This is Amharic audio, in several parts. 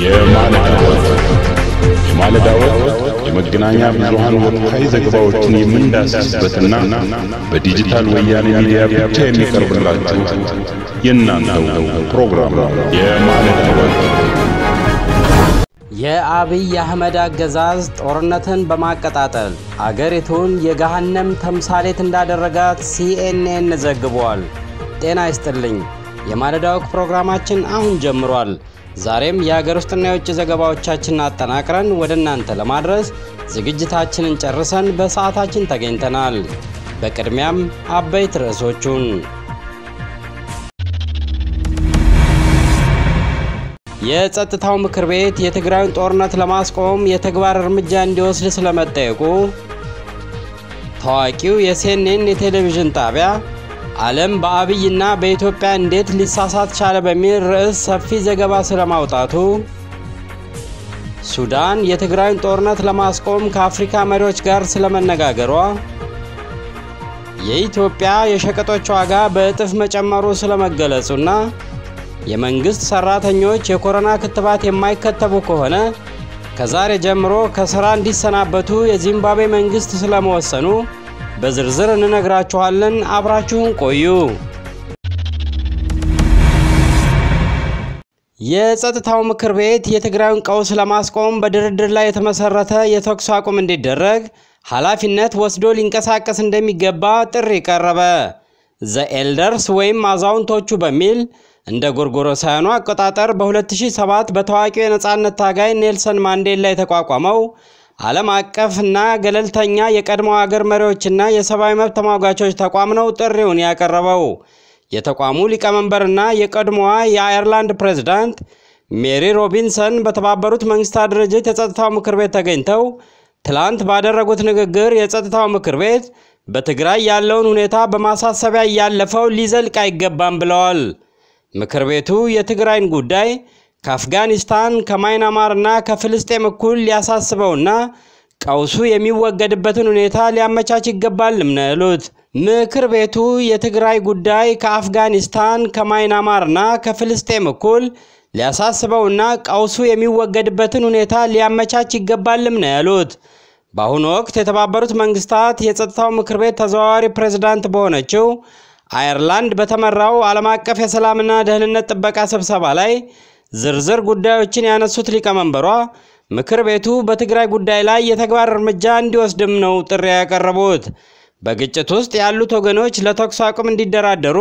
የማለዳ ወቅት የማለዳ ወቅት የመገናኛ ብዙሃን ወቅታዊ ዘገባዎችን የምንዳስስበትና በዲጂታል ወያኔ ሚዲያ ብቻ የሚቀርብላችሁ የእናንተው ፕሮግራም ነው። የማለዳ ወቅት የአብይ አህመድ አገዛዝ ጦርነትን በማቀጣጠል አገሪቱን የገሃነም ተምሳሌት እንዳደረጋት ሲኤንኤን ዘግቧል። ጤና ይስጥልኝ። የማለዳ ወግ ፕሮግራማችን አሁን ጀምሯል። ዛሬም የሀገር ውስጥና የውጭ ዘገባዎቻችንን አጠናቅረን ወደ እናንተ ለማድረስ ዝግጅታችንን ጨርሰን በሰዓታችን ተገኝተናል። በቅድሚያም አበይት ርዕሶቹን የጸጥታው ምክር ቤት የትግራይን ጦርነት ለማስቆም የተግባር እርምጃ እንዲወስድ ስለመጠየቁ፣ ታዋቂው የሲኤንኤን የቴሌቪዥን ጣቢያ ዓለም በአብይና በኢትዮጵያ እንዴት ሊሳሳት ቻለ በሚል ርዕስ ሰፊ ዘገባ ስለማውጣቱ፣ ሱዳን የትግራይን ጦርነት ለማስቆም ከአፍሪካ መሪዎች ጋር ስለመነጋገሯ፣ የኢትዮጵያ የሸቀጦች ዋጋ በእጥፍ መጨመሩ ስለመገለጹና የመንግስት ሰራተኞች የኮሮና ክትባት የማይከተቡ ከሆነ ከዛሬ ጀምሮ ከስራ እንዲሰናበቱ የዚምባብዌ መንግስት ስለመወሰኑ በዝርዝር እንነግራችኋለን። አብራችሁን ቆዩ። የጸጥታው ምክር ቤት የትግራዩን ቀውስ ለማስቆም በድርድር ላይ የተመሰረተ የተኩስ አቁም እንዲደረግ ኃላፊነት ወስዶ ሊንቀሳቀስ እንደሚገባ ጥሪ ቀረበ። ዘ ኤልደርስ ወይም አዛውንቶቹ በሚል እንደ ጎርጎሮሳውያኑ አቆጣጠር በ2007 በታዋቂው የነፃነት ታጋይ ኔልሰን ማንዴላ የተቋቋመው ዓለም አቀፍ እና ገለልተኛ የቀድሞ አገር መሪዎችና የሰብአዊ መብት ተሟጋቾች ተቋም ነው ጥሪውን ያቀረበው። የተቋሙ ሊቀመንበርና የቀድሞዋ የአየርላንድ ፕሬዝዳንት ሜሪ ሮቢንሰን በተባበሩት መንግስታት ድርጅት የጸጥታው ምክር ቤት ተገኝተው ትላንት ባደረጉት ንግግር የጸጥታው ምክር ቤት በትግራይ ያለውን ሁኔታ በማሳሰቢያ እያለፈው ሊዘልቅ አይገባም ብለዋል። ምክር ቤቱ የትግራይን ጉዳይ ከአፍጋኒስታን ከማይናማርና ከፍልስጤም እኩል ሊያሳስበውና ቀውሱ የሚወገድበትን ሁኔታ ሊያመቻች ይገባልም ነው ያሉት። ምክር ቤቱ የትግራይ ጉዳይ ከአፍጋኒስታን ከማይናማርና ከፍልስጤም እኩል ሊያሳስበውና ቀውሱ የሚወገድበትን ሁኔታ ሊያመቻች ይገባልም ነው ያሉት። በአሁኑ ወቅት የተባበሩት መንግስታት የጸጥታው ምክር ቤት ተዘዋዋሪ ፕሬዝዳንት በሆነችው አየርላንድ በተመራው ዓለም አቀፍ የሰላምና ደህንነት ጥበቃ ስብሰባ ላይ ዝርዝር ጉዳዮችን ያነሱት ሊቀመንበሯ ምክር ቤቱ በትግራይ ጉዳይ ላይ የተግባር እርምጃ እንዲወስድም ነው ጥሪ ያቀረቡት። በግጭት ውስጥ ያሉት ወገኖች ለተኩስ አቁም እንዲደራደሩ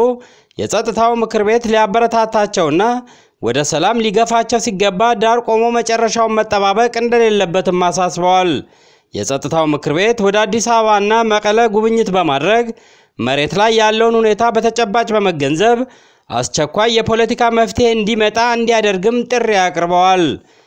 የጸጥታው ምክር ቤት ሊያበረታታቸውና ወደ ሰላም ሊገፋቸው ሲገባ ዳር ቆሞ መጨረሻውን መጠባበቅ እንደሌለበትም አሳስበዋል። የጸጥታው ምክር ቤት ወደ አዲስ አበባና መቀለ ጉብኝት በማድረግ መሬት ላይ ያለውን ሁኔታ በተጨባጭ በመገንዘብ አስቸኳይ የፖለቲካ መፍትሄ እንዲመጣ እንዲያደርግም ጥሪ አቅርበዋል።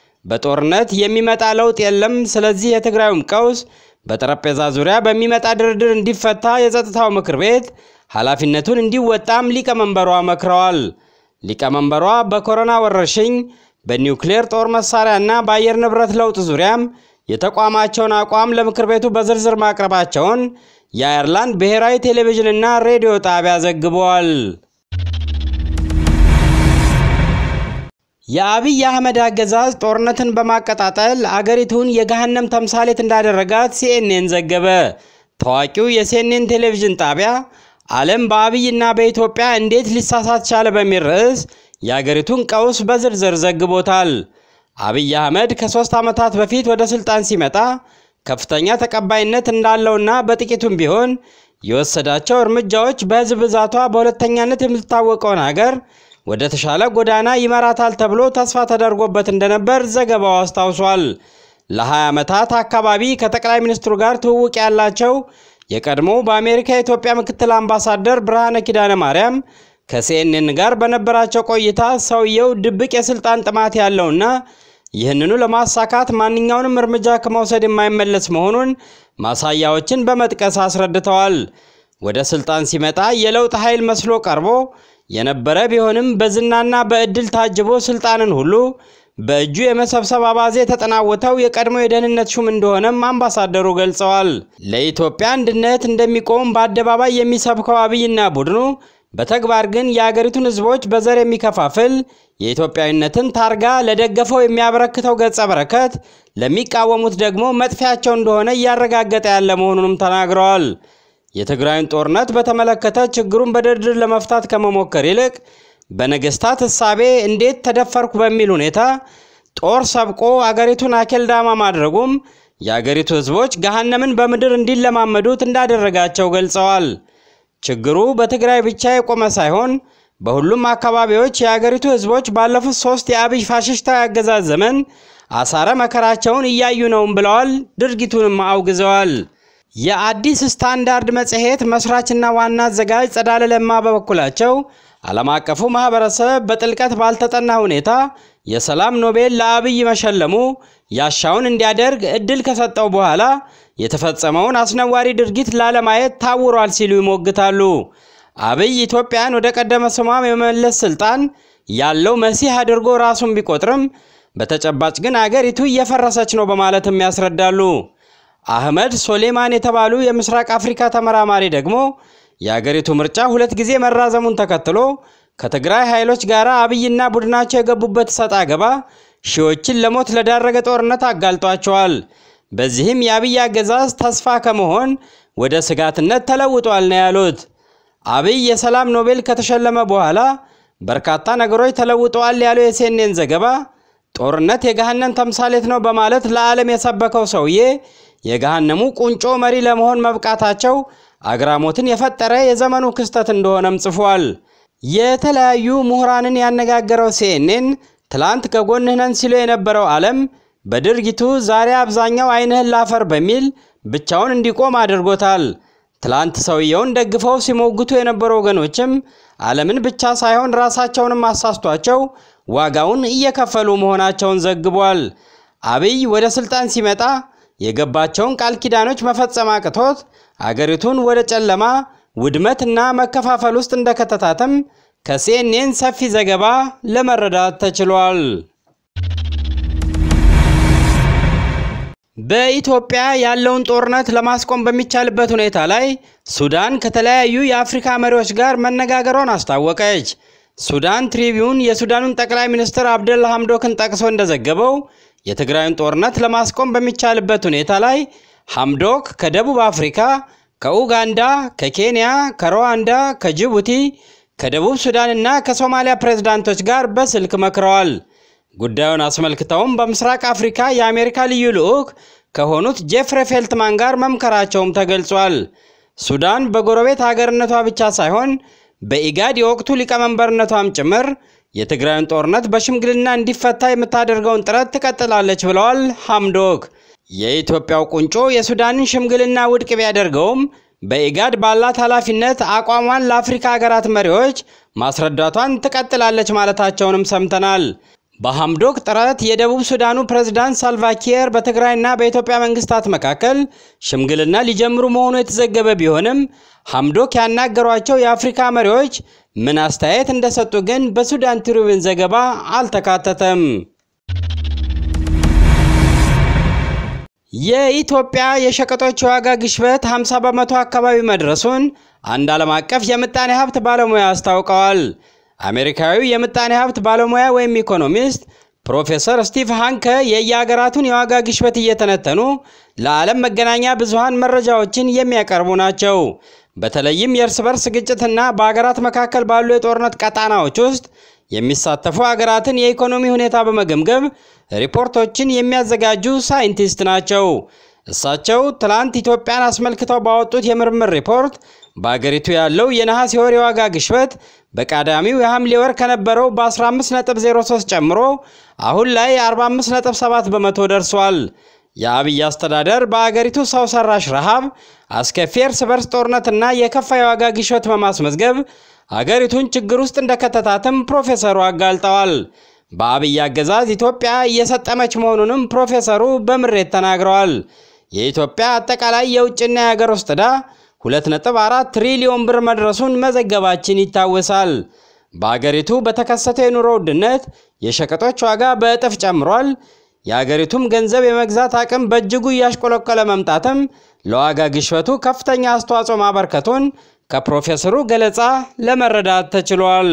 በጦርነት የሚመጣ ለውጥ የለም። ስለዚህ የትግራዩም ቀውስ በጠረጴዛ ዙሪያ በሚመጣ ድርድር እንዲፈታ የጸጥታው ምክር ቤት ኃላፊነቱን እንዲወጣም ሊቀመንበሯ መክረዋል። ሊቀመንበሯ በኮሮና ወረርሽኝ፣ በኒውክሌር ጦር መሳሪያና በአየር ንብረት ለውጥ ዙሪያም የተቋማቸውን አቋም ለምክር ቤቱ በዝርዝር ማቅረባቸውን የአየርላንድ ብሔራዊ ቴሌቪዥንና ሬዲዮ ጣቢያ ዘግበዋል። የአብይ አህመድ አገዛዝ ጦርነትን በማቀጣጠል አገሪቱን የገሃነም ተምሳሌት እንዳደረጋት ሲኤንኤን ዘገበ። ታዋቂው የሲኤንኤን ቴሌቪዥን ጣቢያ ዓለም በአብይና በኢትዮጵያ እንዴት ሊሳሳት ቻለ በሚል ርዕስ የአገሪቱን ቀውስ በዝርዝር ዘግቦታል። አብይ አህመድ ከሶስት ዓመታት በፊት ወደ ስልጣን ሲመጣ ከፍተኛ ተቀባይነት እንዳለውና በጥቂቱም ቢሆን የወሰዳቸው እርምጃዎች በሕዝብ ብዛቷ በሁለተኛነት የምትታወቀውን ሀገር ወደ ተሻለ ጎዳና ይመራታል ተብሎ ተስፋ ተደርጎበት እንደነበር ዘገባው አስታውሷል። ለ20 ዓመታት አካባቢ ከጠቅላይ ሚኒስትሩ ጋር ትውውቅ ያላቸው የቀድሞ በአሜሪካ የኢትዮጵያ ምክትል አምባሳደር ብርሃነ ኪዳነ ማርያም ከሲኤንኤን ጋር በነበራቸው ቆይታ ሰውየው ድብቅ የስልጣን ጥማት ያለውና ይህንኑ ለማሳካት ማንኛውንም እርምጃ ከመውሰድ የማይመለስ መሆኑን ማሳያዎችን በመጥቀስ አስረድተዋል። ወደ ስልጣን ሲመጣ የለውጥ ኃይል መስሎ ቀርቦ የነበረ ቢሆንም በዝናና በእድል ታጅቦ ስልጣንን ሁሉ በእጁ የመሰብሰብ አባዜ የተጠናወተው የቀድሞ የደህንነት ሹም እንደሆነም አምባሳደሩ ገልጸዋል። ለኢትዮጵያ አንድነት እንደሚቆም በአደባባይ የሚሰብከው አብይና ቡድኑ በተግባር ግን የአገሪቱን ሕዝቦች በዘር የሚከፋፍል የኢትዮጵያዊነትን ታርጋ ለደገፈው የሚያበረክተው ገጸ በረከት ለሚቃወሙት ደግሞ መጥፊያቸው እንደሆነ እያረጋገጠ ያለ መሆኑንም ተናግረዋል። የትግራይን ጦርነት በተመለከተ ችግሩን በድርድር ለመፍታት ከመሞከር ይልቅ በነገስታት እሳቤ እንዴት ተደፈርኩ በሚል ሁኔታ ጦር ሰብቆ አገሪቱን አኬልዳማ ማድረጉም የአገሪቱ ህዝቦች ገሃነምን በምድር እንዲለማመዱት እንዳደረጋቸው ገልጸዋል። ችግሩ በትግራይ ብቻ የቆመ ሳይሆን በሁሉም አካባቢዎች የአገሪቱ ህዝቦች ባለፉት ሶስት የአብይ ፋሽስታዊ አገዛዝ ዘመን አሳረ መከራቸውን እያዩ ነውም ብለዋል። ድርጊቱንም አውግዘዋል። የአዲስ ስታንዳርድ መጽሔት መስራችና ዋና አዘጋጅ ጸዳለ ለማ በበኩላቸው ዓለም አቀፉ ማህበረሰብ በጥልቀት ባልተጠና ሁኔታ የሰላም ኖቤል ለአብይ መሸለሙ ያሻውን እንዲያደርግ እድል ከሰጠው በኋላ የተፈጸመውን አስነዋሪ ድርጊት ላለማየት ታውሯል ሲሉ ይሞግታሉ። አብይ ኢትዮጵያን ወደ ቀደመ ስሟም የመመለስ ስልጣን ያለው መሲህ አድርጎ ራሱን ቢቆጥርም በተጨባጭ ግን አገሪቱ እየፈረሰች ነው በማለትም ያስረዳሉ። አህመድ ሶሌማን የተባሉ የምስራቅ አፍሪካ ተመራማሪ ደግሞ የአገሪቱ ምርጫ ሁለት ጊዜ መራዘሙን ተከትሎ ከትግራይ ኃይሎች ጋር አብይና ቡድናቸው የገቡበት ሰጥ አገባ ሺዎችን ለሞት ለዳረገ ጦርነት አጋልጧቸዋል። በዚህም የአብይ አገዛዝ ተስፋ ከመሆን ወደ ስጋትነት ተለውጧል ነው ያሉት። አብይ የሰላም ኖቤል ከተሸለመ በኋላ በርካታ ነገሮች ተለውጠዋል ያለው የሴኔን ዘገባ ጦርነት የገሃነም ተምሳሌት ነው በማለት ለዓለም የሰበከው ሰውዬ የገሃነሙ ቁንጮ መሪ ለመሆን መብቃታቸው አግራሞትን የፈጠረ የዘመኑ ክስተት እንደሆነም ጽፏል። የተለያዩ ምሁራንን ያነጋገረው ሲኤንኤን ትላንት ከጎንህ ነን ሲሉ የነበረው ዓለም በድርጊቱ ዛሬ አብዛኛው ዓይንህን ላፈር በሚል ብቻውን እንዲቆም አድርጎታል። ትላንት ሰውየውን ደግፈው ሲሞግቱ የነበሩ ወገኖችም ዓለምን ብቻ ሳይሆን ራሳቸውንም አሳስቷቸው ዋጋውን እየከፈሉ መሆናቸውን ዘግቧል። አብይ ወደ ስልጣን ሲመጣ የገባቸውን ቃል ኪዳኖች መፈጸም አቅቶት አገሪቱን ወደ ጨለማ ውድመትና መከፋፈል ውስጥ እንደከተታትም ከሲኤንኤን ሰፊ ዘገባ ለመረዳት ተችሏል። በኢትዮጵያ ያለውን ጦርነት ለማስቆም በሚቻልበት ሁኔታ ላይ ሱዳን ከተለያዩ የአፍሪካ መሪዎች ጋር መነጋገሯን አስታወቀች። ሱዳን ትሪቢዩን የሱዳኑን ጠቅላይ ሚኒስትር አብደላ ሐምዶክን ጠቅሶ እንደዘገበው የትግራዩን ጦርነት ለማስቆም በሚቻልበት ሁኔታ ላይ ሐምዶክ ከደቡብ አፍሪካ፣ ከኡጋንዳ፣ ከኬንያ፣ ከሩዋንዳ፣ ከጅቡቲ፣ ከደቡብ ሱዳንና ከሶማሊያ ፕሬዝዳንቶች ጋር በስልክ መክረዋል። ጉዳዩን አስመልክተውም በምስራቅ አፍሪካ የአሜሪካ ልዩ ልዑክ ከሆኑት ጄፍሬ ፌልትማን ጋር መምከራቸውም ተገልጿል። ሱዳን በጎረቤት ሀገርነቷ ብቻ ሳይሆን በኢጋድ የወቅቱ ሊቀመንበርነቷም ጭምር የትግራይን ጦርነት በሽምግልና እንዲፈታ የምታደርገውን ጥረት ትቀጥላለች ብለዋል ሐምዶክ። የኢትዮጵያው ቁንጮ የሱዳንን ሽምግልና ውድቅ ቢያደርገውም በኢጋድ ባላት ኃላፊነት አቋሟን ለአፍሪካ ሀገራት መሪዎች ማስረዳቷን ትቀጥላለች ማለታቸውንም ሰምተናል። በሐምዶክ ጥረት የደቡብ ሱዳኑ ፕሬዝዳንት ሳልቫኪር በትግራይና በኢትዮጵያ መንግስታት መካከል ሽምግልና ሊጀምሩ መሆኑ የተዘገበ ቢሆንም ሐምዶክ ያናገሯቸው የአፍሪካ መሪዎች ምን አስተያየት እንደሰጡ ግን በሱዳን ትሪቢዩን ዘገባ አልተካተተም። የኢትዮጵያ የሸቀጦች የዋጋ ግሽበት 50 በመቶ አካባቢ መድረሱን አንድ ዓለም አቀፍ የምጣኔ ሀብት ባለሙያ አስታውቀዋል። አሜሪካዊው የምጣኔ ሀብት ባለሙያ ወይም ኢኮኖሚስት ፕሮፌሰር ስቲቭ ሃንከ የየሀገራቱን የዋጋ ግሽበት እየተነተኑ ለዓለም መገናኛ ብዙሃን መረጃዎችን የሚያቀርቡ ናቸው። በተለይም የእርስ በርስ ግጭትና በሀገራት መካከል ባሉ የጦርነት ቀጣናዎች ውስጥ የሚሳተፉ ሀገራትን የኢኮኖሚ ሁኔታ በመገምገም ሪፖርቶችን የሚያዘጋጁ ሳይንቲስት ናቸው። እሳቸው ትላንት ኢትዮጵያን አስመልክተው ባወጡት የምርምር ሪፖርት በአገሪቱ ያለው የነሐሴ ወር የዋጋ ግሽበት በቀዳሚው የሐምሌ ወር ከነበረው በ15.03 ጨምሮ አሁን ላይ 45.7 በመቶ ደርሷል። የአብይ አስተዳደር በአገሪቱ ሰው ሰራሽ ረሃብ፣ አስከፊ እርስ በርስ ጦርነትና የከፋ የዋጋ ግሽበት በማስመዝገብ አገሪቱን ችግር ውስጥ እንደከተታትም ፕሮፌሰሩ አጋልጠዋል። በአብይ አገዛዝ ኢትዮጵያ እየሰጠመች መሆኑንም ፕሮፌሰሩ በምሬት ተናግረዋል። የኢትዮጵያ አጠቃላይ የውጭና የሀገር ውስጥ ዕዳ 2.4 ትሪሊዮን ብር መድረሱን መዘገባችን ይታወሳል። በአገሪቱ በተከሰተው የኑሮ ውድነት የሸቀጦች ዋጋ በእጥፍ ጨምሯል። የአገሪቱም ገንዘብ የመግዛት አቅም በእጅጉ እያሽቆለቆለ መምጣትም ለዋጋ ግሽበቱ ከፍተኛ አስተዋጽኦ ማበርከቱን ከፕሮፌሰሩ ገለጻ ለመረዳት ተችሏል።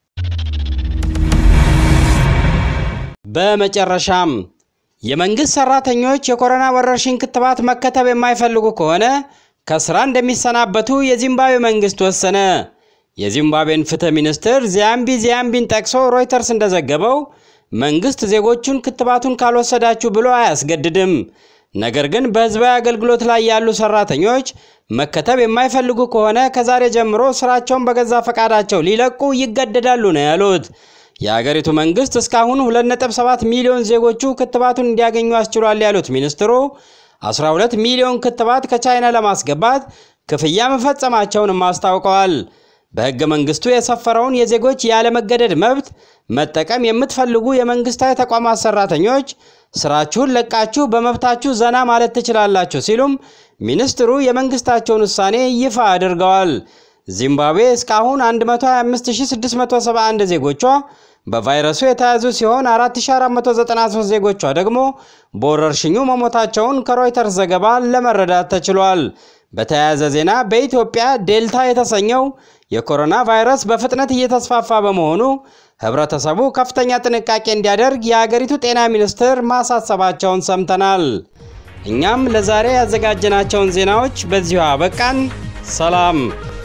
በመጨረሻም የመንግሥት ሠራተኞች የኮሮና ወረርሽኝ ክትባት መከተብ የማይፈልጉ ከሆነ ከሥራ እንደሚሰናበቱ የዚምባብዌ መንግሥት ወሰነ። የዚምባብዌን ፍትሕ ሚኒስትር ዚያምቢ ዚያምቢን ጠቅሶ ሮይተርስ እንደዘገበው መንግሥት ዜጎቹን ክትባቱን ካልወሰዳችሁ ብሎ አያስገድድም። ነገር ግን በሕዝባዊ አገልግሎት ላይ ያሉ ሠራተኞች መከተብ የማይፈልጉ ከሆነ ከዛሬ ጀምሮ ሥራቸውን በገዛ ፈቃዳቸው ሊለቁ ይገደዳሉ ነው ያሉት። የአገሪቱ መንግስት እስካሁን 2.7 ሚሊዮን ዜጎቹ ክትባቱን እንዲያገኙ አስችሏል ያሉት ሚኒስትሩ 12 ሚሊዮን ክትባት ከቻይና ለማስገባት ክፍያ መፈጸማቸውንም አስታውቀዋል። በሕገ መንግስቱ የሰፈረውን የዜጎች ያለመገደድ መብት መጠቀም የምትፈልጉ የመንግስታዊ ተቋማት ሰራተኞች ስራችሁን ለቃችሁ በመብታችሁ ዘና ማለት ትችላላችሁ ሲሉም ሚኒስትሩ የመንግስታቸውን ውሳኔ ይፋ አድርገዋል። ዚምባብዌ እስካሁን 125671 ዜጎቿ በቫይረሱ የተያዙ ሲሆን 4493 ዜጎቿ ደግሞ በወረርሽኙ መሞታቸውን ከሮይተርስ ዘገባ ለመረዳት ተችሏል። በተያያዘ ዜና በኢትዮጵያ ዴልታ የተሰኘው የኮሮና ቫይረስ በፍጥነት እየተስፋፋ በመሆኑ ህብረተሰቡ ከፍተኛ ጥንቃቄ እንዲያደርግ የአገሪቱ ጤና ሚኒስቴር ማሳሰባቸውን ሰምተናል። እኛም ለዛሬ ያዘጋጀናቸውን ዜናዎች በዚሁ አበቃን። ሰላም።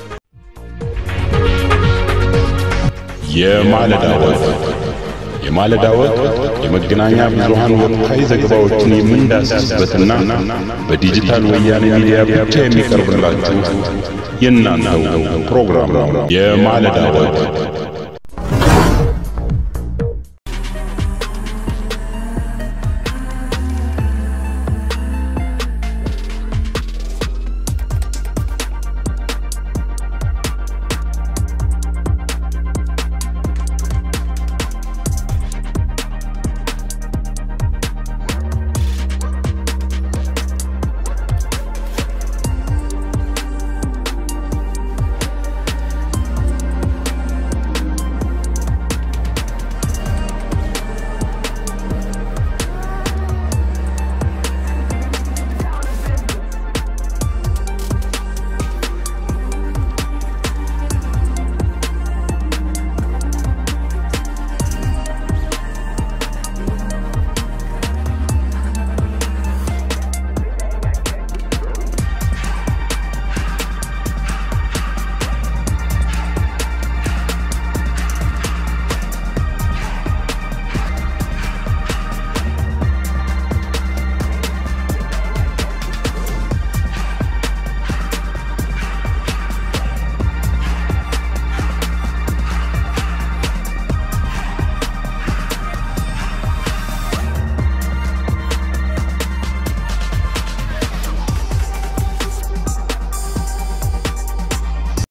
የማለዳ ወግ የማለዳ ወግ የመገናኛ ብዙሃን ወቅታዊ ዘገባዎችን የምንዳስስበትና በዲጂታል ወያኔ ሚዲያ ብቻ የሚቀርብላችሁ የእናንተው ፕሮግራም ነው። የማለዳ ወግ